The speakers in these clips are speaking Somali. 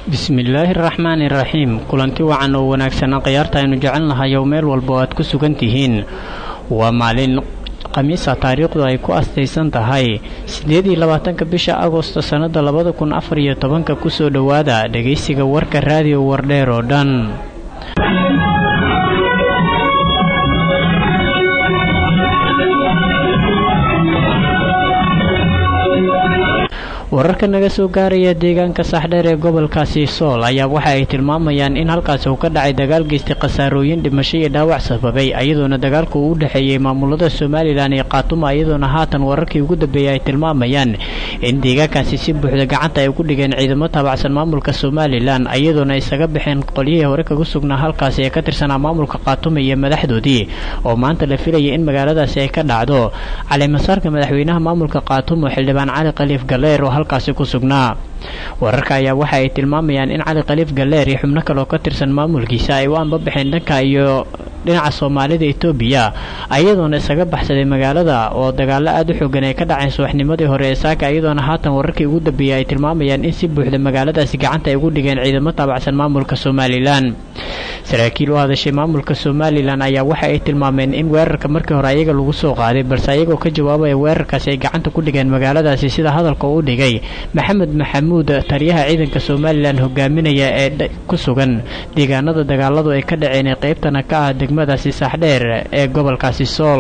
bismillaahi araxmaani iraxiim kulanti wacan oo wanaagsanaa khiyaarta aynu jecelnahay oo meel walba oo aad ku sugan tihiin waa maalin khamiisa taariikhdu ay ku astaysan tahay siddeed iyo labaatanka bisha agosto sannada labada kun afar iyo tobanka kusoo dhowaada dhegaysiga warka raadiyo wardheer oo dhan wararka naga soo gaaraya deegaanka saxdheer ee gobolkaasi sool ayaa waxa ay tilmaamayaan in halkaasi uu ka dhacay dagaal geystay khasaarooyin dhimasho iyo dhaawac sababay iyadoona dagaalku uu u dhexeeyey maamulada somalilan iyo khaatuma iyadoona haatan wararkii ugu dambeeyay ay tilmaamayaan in deegaankaasi si buuxda gacanta ay ku dhigeen ciidamo taabacsan maamulka somalilan iyadoona isaga baxeen qolyihii hore kaga sugnaa halkaasi ee ka tirsanaa maamulka khaatuma iyo madaxdoodii oo maanta la filayay in magaaladaasi ay ka dhacdo caleemasaarka madaxweynaha maamulka khaatuma xildhibaan cali khaliif galeer oo halkaasi ku sugnaa wararka ayaa waxa ay tilmaamayaan in cali khaliif galeer iyo xubno kale oo ka tirsan maamulkiisa ay u anbabaxeen dhanka iyo dhinaca soomaalida etoobiya iyadoona isaga baxsaday magaalada oo dagaalo aada u xoogan ay ka dhaceen subaxnimadii hore ee saaka iyadoona haatan wararkii ugu dambeeyay ay tilmaamayaan in si buuxda magaaladaasi gacanta ay ugu dhigeen ciidamo taabacsan maamulka somalilan saraakiil u hadashay maamulka somalilan ayaa waxa ay tilmaameen in weerarka markii hore ayaga lagu soo qaaday balse ayagoo ka jawaabaya weerarkaasi ay gacanta ku dhigeen magaaladaasi sida hadalka u dhigay maxamed maxamuud taliyaha ciidanka somalilan hogaaminaya ee ku sugan deegaanada dagaaladu ay ka dhaceen ee qaybtana ka ah degmadaasi saaxdheer ee gobolkaasi sool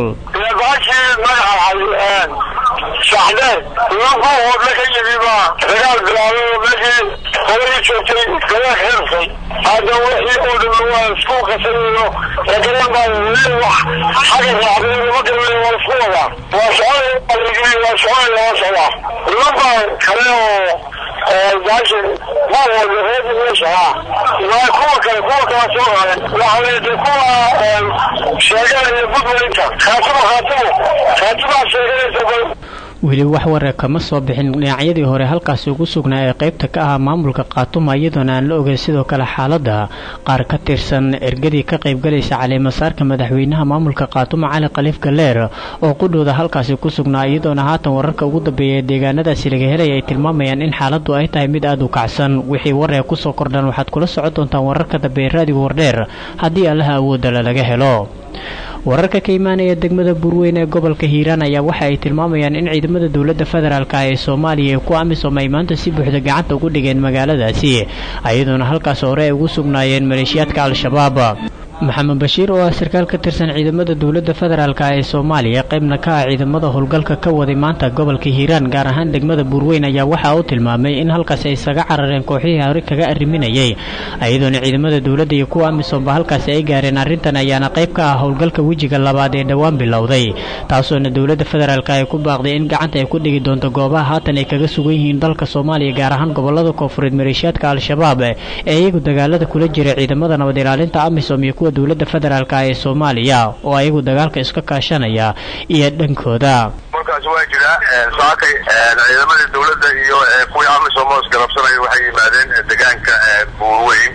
saxdheer nimanku wadla ka yimi baa dagaal bilaabay oo meeshii horay joogtay gadaa xirtay hadda wixii oo dhan waa isku qasanayo lagalan baa weli wax xaga raacday lama garanayo waa isku wadaa waa soconaya waa soconaya waa socdaa niman baa kale oo baasha ma wada reedi meesha ha waa kuwa kale kuwa kala soo qaadan waxaa de kuwa sheeganaya budwaynta khaatimo khaatimo khaatimaa sheeganaysa weli wax ware kama soo bixin dhinacyadii hore halkaasi ugu sugnaa ee qaybta ka ah maamulka khaatuma iyadoona aan la ogeyn sidoo kale xaaladda qaar ka tirsan ergadii ka qaybgalaysa caleemasaarka madaxweynaha maamulka khaatuma cali khaliif galeer oo qudhooda halkaasi ku sugnaa iyadoona haatan wararka ugu dambeeya ee deegaanadaasi laga helaya ay tilmaamayaan in xaaladdu ay tahay mid aada u kacsan wixii waree kusoo kordhan waxaad kula socon doontaan wararka dambe ee raadiga wardheer haddii allaha awoodala laga helo wararka ka imaanaya degmada buurweyn ee gobolka hiiraan ayaa waxa ay tilmaamayaan in ciidamada dowladda federaalka ee soomaaliya ku amisom ay maanta si buuxda gacanta ugu dhigeen magaaladaasi iyadoona halkaas hore ay ugu sugnaayeen maleeshiyaadka al-shabaab maxamed bashiir oo ah sarkaal ka tirsan ciidamada dowladda federaalk ee soomaaliya qaybna ka ah ciidamada howlgalka ka waday maanta gobolka hiiraan gaar ahaan degmada buurweyn ayaa waxa uu tilmaamay in halkaasi ay isaga carareen kooxihii hore kaga arriminayay iyadoona ciidamada dowladda iyo kuwa amisomba halkaasi ay gaareen arrintan ayaana qayb ka ah howlgalka wejiga labaad ee dhowaan bilowday taasoona dowladda federaalk ay ku baaqday in gacanta ay ku dhigi doonto goobaha haatan ay kaga sugan yihiin dalka soomaaliya gaar ahaan gobolada koonfureed maleeshiyaadka al-shabaab ee iyagu dagaalada kula jira ciidamada nabad ilaalinta amisom iyo dowladda federaalk ee soomaaliya oo ayagu dagaalka iska kaashanaya iyo dhankooda markaas waa jiraa saakay ciidamadii dowladda iyo kuwii amisom oo isgarabsanaya waxay yimaadeen deegaanka buurweyn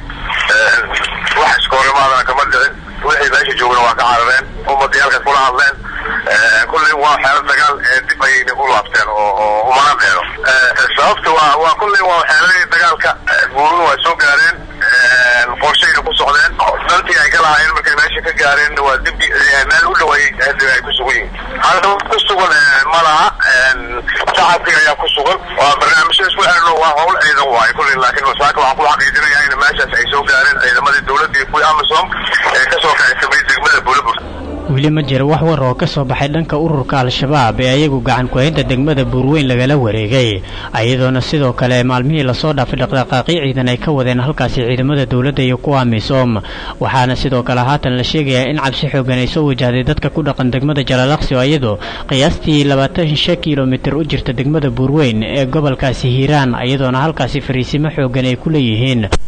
wax iskoorimaadana kama dhicin wixii meesha joogana waa ka carareen umadayaalka kula hadleen kulley waa xeelo dagaal dib ayayna u laabteen oo umana dheero sababta waa waa kulley waa xeeladii dagaalka buurun waa soo gaareen qorshayna ku socdeen dantii ay ka lahaayeen markay meesha ka gaareen waa dib meel u dhow ay ku sugan yihiin hadda ku sugan ma laha shacabkii ayaa ku sugan waa barnaamijyo isku xirno waa howl ciidan waaye kulley laakiin masaaka waxaan ku xaqiijinayaa in meeshaas ay soo gaareen ciidamadii dowladda iyo kuwii amisom ee kasoo kacsamay degmada bulabur weli ma jira wax war oo ka soo baxay dhanka ururka al-shabaab ee ayagu gacan ku-haynta degmada buurweyn lagala wareegay iyadoona sidoo kale maalmihii lasoo dhaafay dhaqdhaqaaqyo ciidan ay ka wadeen halkaasi ciidamada dowladda iyo kuwa amisom waxaana sidoo kale haatan la sheegayaa in cabsi xoogan ay soo wajahday dadka ku dhaqan degmada jalaalaqsi oo iyadu qiyaastii labaatan shan kilomitir u jirta degmada buurweyn ee gobolkaasi hiiraan iyadoona halkaasi fariisimo xoogan ay ku leeyihiin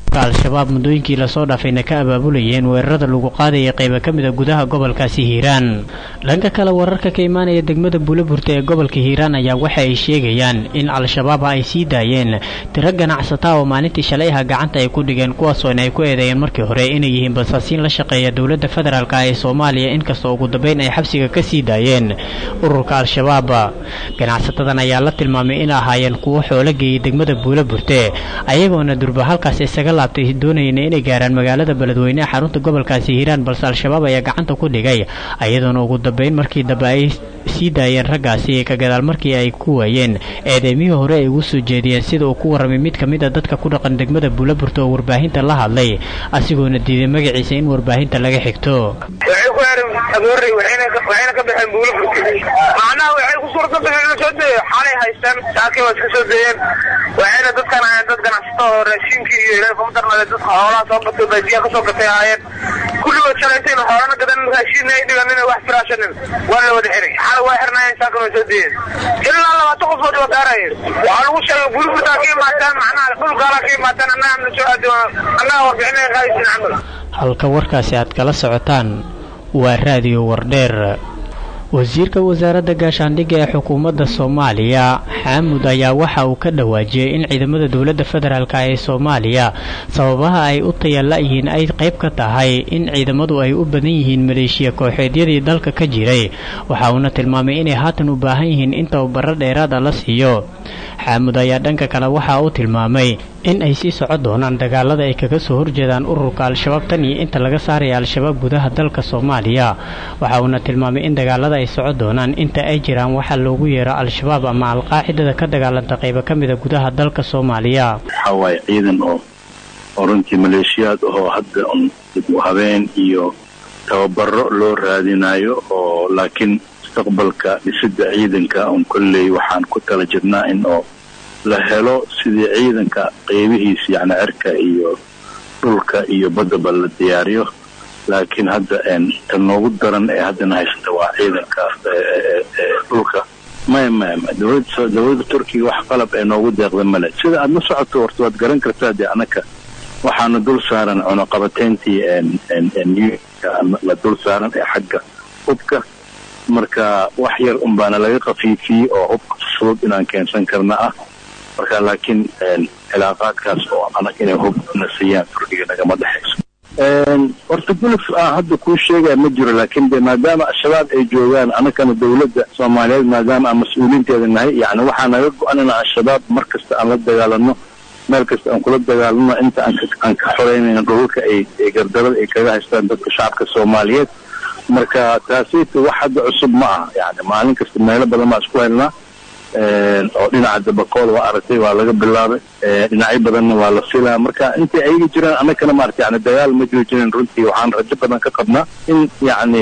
al-shabaab muddooyinkii lasoo dhaafayna ka abaabulayeen weerarada lagu qaadaya qayba ka mida gudaha gobolkaasi hiiraan dhanka kale wararka ka imaanaya degmada buulaburta ee gobolka hiiraan ayaa waxa ay sheegayaan in al-shabaab ay sii daayeen tiro ganacsataa oo maalintii shalay aha gacanta ay ku dhigeen kuwaasoona ay ku eedeeyeen markii hore inay yihiin basaasiin la shaqeeya dowladda federaalk ee soomaaliya inkastoo ugu dambeyn ay xabsiga ka sii daayeen ururka al-shabaab ganacsatadan ayaa la tilmaamay in ahaayeen kuwo xoolo geeyay degmada buulaburte ayagoona durba halkaas isaga laabtay doonayeen inay gaaraan magaalada beledweyne ee xarunta gobolkaasi hiiraan balse al-shabaab ayaa gacanta ku dhigay ayadoona ugu dambeyn markii dambe ay sii daayeen raggaasi ka gadaal markii ay ku waayeen eedeymihii hore ay ugu soo jeediyeen sida uu ku warramay mid ka mid a dadka ku dhaqan degmada buulaburta oo warbaahinta la hadlay asigoona diiday magaciisa in warbaahinta laga xigto waxay ku heereen agoorey waxayna ka baxeen buulaburta macnaha waxay ku suurta bixeen soo deeyo xalay haystaan saakii waa iska soo deeyeen waxayna dadkan ahaayeen dad ganacsato oo raashinkii iyo ilaahay kuma darnade dadka xoolaha soo gatay baajiya kasoo gatay ahaayeen kulligood shalaytayna xoolana gadan raashinna ay dhiganin wax firaashanin waa la wada xiray xalay waa xirnaayeen saakan waa soo deeyeen ilaa labaatan qofood waa gaarayeen waxaa lagu sheegay buulaburtaa ka imaataan macnaha dhul gaalaa ka imaataan annaga na soo aadi annaga warbixinay qaadaysin camal halka warkaasi aad kala socotaan waa raadiyo wardheer wasiirka wasaaradda gaashaandhigga ee xukuumadda soomaaliya xaamud ayaa waxa uu ka dhawaajiyey in ciidamada dowladda federaalk ee soomaaliya sababaha ay u tayala-yihiin ay qayb ka tahay in ciidamadu ay u badan yihiin maleeshiya kooxeedyadii dalka ka jiray waxa uuna tilmaamay inay haatan u baahan yihiin in tababaro dheeraada la siiyo xaamud ayaa dhanka kale waxa uu tilmaamay in ay sii socon doonaan dagaalada ay kaga soo horjeedaan ururka al-shabaab tan iyo inta laga saaraya al-shabaab gudaha dalka soomaaliya waxa uuna tilmaamay in dagaalada ay socon doonaan inta ay jiraan waxaa loogu yeero al-shabaab ama al-qaacidada ka dagaalanta qaybo ka mida gudaha dalka soomaaliya waxaa waaye ciidan oo oo runtii maleeshiyaad oo hadda un dib u habeen iyo tababaro loo raadinayo oo laakiin mustaqbalka dhisidda ciidanka un kolley waxaan ku tala jirnaa in oo la helo sidii ciidanka qeybihiisa yacni cirka iyo dhulka iyo baddaba la diyaariyo laakiin hadda ta noogu daran ee haddana haysata waa ciidanka dhulka maya maya maya dowladda dowladda turkiga wax qalab ee noogu deeqda male sida aada la socoto horta waad garan kartaa dee anaka waxaana dul saaran cunuqabateyntii la dul saaran ee xagga hubka marka wax yar un baana laga kafiifiyey oo hubka fudud inaan keensan karna ah marka laakiin cilaaqaadkaas oo anaga inay hub na siiyaan turkiga nagama dhexayso horta guluf ah hadda kuu sheegaya ma jiro laakiin de maadaama al-shabaab ay joogaan anagana dowladda soomaaliyeed maadaama aan mas-uuliinteeda nahay yani waxaa naga go-an in al-shabaab mar kasta aan la dagaalano meel kasta aan kula dagaalano inta aan ka xoreynayno dhulalka ay gardarada ay kaga haystaan dadka shacabka soomaaliyeed marka taasita wax hadda cusub ma aha yani maalin kasta meelo badan baa isku helnaa oo dhinaca dabakool waa aragtay waa laga bilaabay dhinacyo badanna waa la filaa marka intay ayaga jiraan annagana maarata yani dagaal ma jiro jirin runtii waxaan rajo badan ka qabnaa in yacni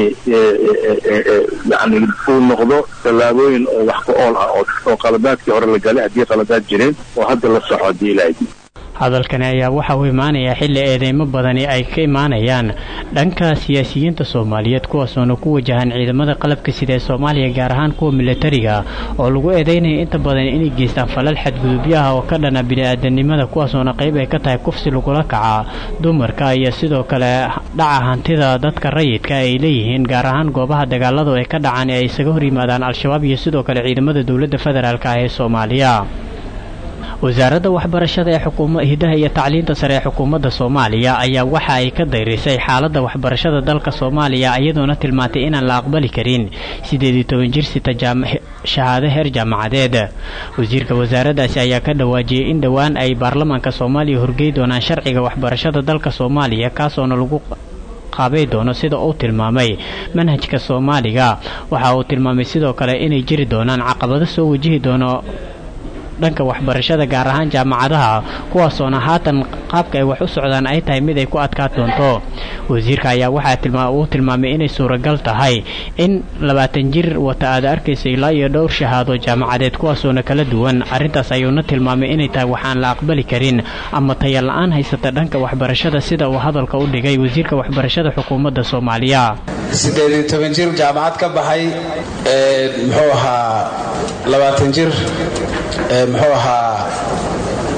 yani uu noqdo tallaabooyin oo wax ku ool ah oo qaladaadkii hore la galay haddii qaladaad jireen oo hadda la soxo haddii ilaahay hadalkani ayaa waxa uu imaanayaa xilli eedeymo badani ay ka imaanayaan dhanka siyaasiyiinta soomaaliyeed kuwaasoona ku wajahan ciidamada qalabka sida ee soomaaliya gaar ahaan kuwa milatariga oo lagu eedeynaya inta badan inay geystaan falal xadgudubyaha oo ka dhana bini-aadanimada kuwaasoona qayb ay ka tahay kufsi lagula kaca dumarka iyo sidoo kale dhaca hantida dadka rayidka ay leeyihiin gaar ahaan goobaha dagaaladu ay ka dhacaan ee ay isaga hor yimaadaan al-shabaab iyo sidoo kale ciidamada dowladda federaalk ah ee soomaaliya wasaaradda waxbarashada ee xukuuma hidaha iyo tacliinta sare ee xukuumadda soomaaliya ayaa waxa ay ka dayrisay xaaladda waxbarashada dalka soomaaliya iyadoona tilmaantay inaan la aqbali karin siddeed iyo toban jir sita shahaado heer jaamacadeed wasiirka wasaaraddaasi ayaa ka dhawaajiyey in dhowaan ay baarlamaanka soomaaliya horgey doonaan sharciga waxbarashada dalka soomaaliya kaasoona lagu qaabay doono sida uu tilmaamay manhajka soomaaliga waxa uu tilmaamay sidoo kale inay jiri doonaan caqabado soo wajihi doono dhanka waxbarashada gaar ahaan jaamacadaha kuwaasoona haatan qaabka ay wax u socdaan ay tahay mid ay ku adkaa doonto wasiirka ayaa waxaa uu tilmaamay inay suuragal tahay in labaatan jir wata aad arkaysa ilaa iyo dhowr shahaado jaamacadeed kuwaasoona kala duwan arrintaas ayuuna tilmaamay inay tahay waxaan la aqbali karin ama taya la-aan haysata dhanka waxbarashada sida uu hadalka u dhigay wasiirka waxbarashada xukuumadda soomaaliya siddeed iyo toban jir jaamacad ka baxay muxuu ahaa labaatan jir muxuu ahaa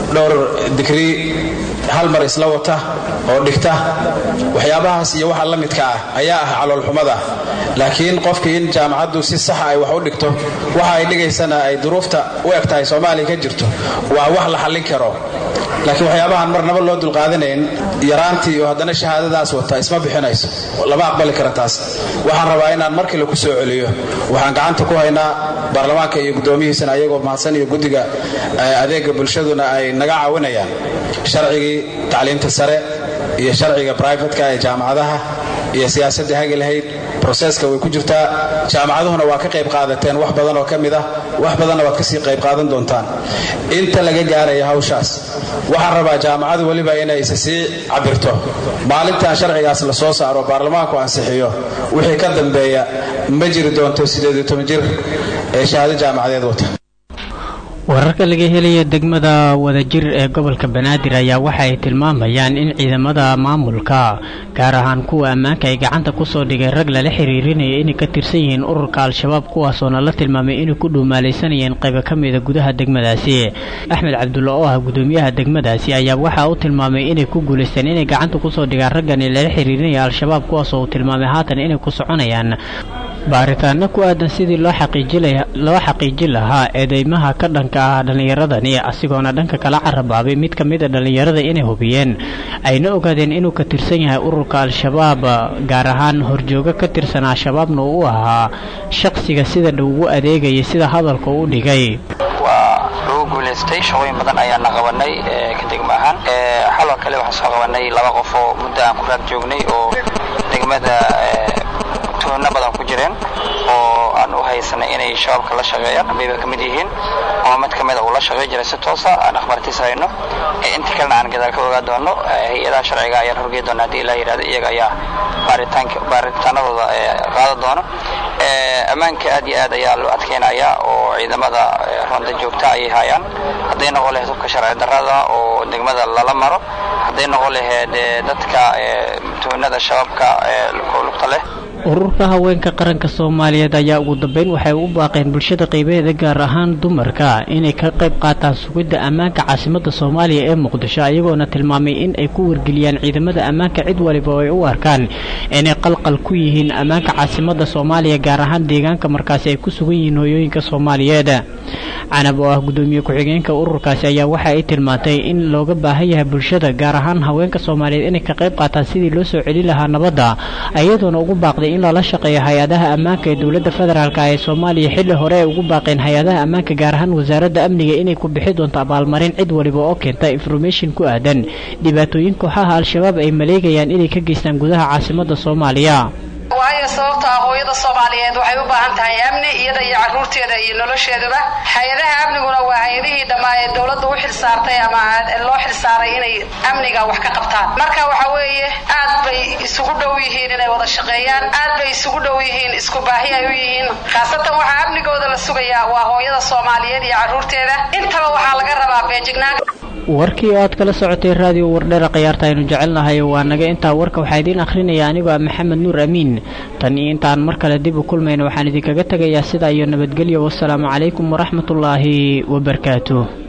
dhowr digrii hal mar isla wata oo dhigta waxyaabahaas iyo waxa la midka ah ayaa ah caloolxumada laakiin qofkii in jaamacaddu si saxa ay wax u dhigto waxa ay dhigaysana ay duruufta u eg tahay soomaaliya ka jirto waa wax la xallin karo laakiin waxyaabahaan marnaba loo dulqaadanayn yaraantii iyo haddana shahaadadaas wata isma bixinayso lama aqbali kara taas waxaan rabaa inaan mar kale ku soo celiyo waxaan gacanta ku haynaa baarlamaanka iyo guddoomihiisana ayagoo mahadsan iyo guddiga adeega bulshaduna ay naga caawinayaan sharcigii tacliimta sare iyo sharciga brivatka ee jaamacadaha iyo siyaasadda hagi lahayd broseska way ku jirtaa jaamacaduhuna waa ka qayb qaadateen wax badan oo ka mid ah wax badanna waad kasii qayb qaadan doontaan inta laga gaaraya hawshaas waxaan rabaa jaamacadu weliba inay isa sii cabirto maalintan sharcigaas la soo saaro baarlamaanku ansixiyo wixii ka dambeeya ma jiri doonto jir ee shahaado jaamacadeed wata wararka laga helaya degmada wadajir ee gobolka banaadir ayaa waxa ay tilmaamayaan in ciidamada maamulka gaar ahaan kuwa ammaanka ay gacanta kusoo dhigay rag lala xiriirinaya inay ka tirsan yihiin ururka al-shabaab kuwaasoona la tilmaamay inay ku dhuumaalaysanayeen qaybo ka mida gudaha degmadaasi axmed cabdulla oo ah gudoomiyaha degmadaasi ayaa waxaa u tilmaamay inay ku guulaysteen inay gacanta kusoo dhigaan raggani lala xiriirinaya al-shabaab kuwaasoo uu tilmaamay haatan inay ku soconayaan baaritaano ku aadan sidii loo xaqiijin lahaa eedeymaha ka dhanka ah dhallinyaradani asigoona dhanka kala carabaabay mid ka mida dhallinyarada inay hubiyeen ayna ogaadeen inuu ka tirsan yahay ururka al-shabaab gaar ahaan horjoogo ka tirsan al-shabaabna uu u ahaa shaqsiga sida dhow ugu adeegaya sida hadalka u dhigay waa lagu guulaystay shaqooyin badan ayaana qabanay ka degmo ahaan xaloo kale waxaan soo qabanay laba qof oo muddo aan ku raag joognay oo degmada tuuno badan ku jireen oo aan u haysanay inay shabaabka la shaqeeyaan bayba ka mid yihiin ama mid ka mida uu la shaqey jiray si toosa aan akhbaartiis hayno inta kalena aan gadaal ka ogaa doono hay-adaha sharciga ayaan horgey doona haddii ilaa yidhahdo iyaga ayaa baaritaanka baaritaanadooda qaada doono ammaanka aad iyo aad ayaa loo adkeynayaa oo ciidamada ronda joogta ayay hayaan hadday noqon lahayd hubka sharci darrada oo degmada lala maro hadday noqon lahayd dadka tuunada shabaabka lugta leh ururka haweenka qaranka soomaaliyeed ayaa ugu dambeyn waxay u baaqeen bulshada qaybaheeda gaar ahaan dumarka inay ka qayb qaataan sugidda ammaanka caasimada soomaaliya ee muqdisho ayagoona tilmaamay in ay ku wargeliyaan ciidamada ammaanka cid waliba oo ay u arkaan inay qalqal ku yihiin ammaanka caasimada soomaaliya gaar ahaan deegaanka markaasi ay ku sugan yihiin hooyooyinka soomaaliyeed canab oo ah gudoomiye ku-xigeenka ururkaasi ayaa waxa ay tilmaantay in looga baahan yahay bulshada gaar ahaan haweenka soomaaliyeed inay ka qayb qaataan sidii loo soo celin lahaa nabadda ayadoona ugu baaqday in lala shaqeeyo hay-adaha ammaanka ee dowladda federaalk ee soomaaliya xilli hore ay ugu baaqeen hay-adaha ammaanka gaar ahaan wasaaradda amniga inay ku bixi doonto abaalmarin cid waliba oo keenta information ku aadan dhibaatooyin kooxaha al-shabaab ay maleegayaan inay ka geystaan gudaha caasimada soomaaliya waayo sababta ah hooyada soomaaliyeed waxay u baahan tahay amni iyada iyo caruurteeda iyo nolosheeduba hay-adaha amniguna waa hay-adihii dhammaa ee dowladda u xilsaartay ama loo xilsaaray inay amniga wax ka qabtaan marka waxa weeye aad bay isugu dhow yihiin inay wada shaqeeyaan aad bay isugu dhow yihiin isku baahi ay u yihiin khaasatan waxaa amnigooda la sugayaa waa hooyada soomaaliyeed iyo caruurteeda intaba waxaa laga rabaa beejignaan warkii oo aad kala socotay raadiyo wardheera khiyaarta aynu jecelnahay waa naga intaa warka waxaa idiin akhrinaya anigoo ah maxamed nuur amiin tan iyo intaan mar kale dib u kulmayna waxaan idinkaga tegayaa sidaa iyo nabadgelyo wasalaamu calaykum waraxmatullaahi wabarakaatuh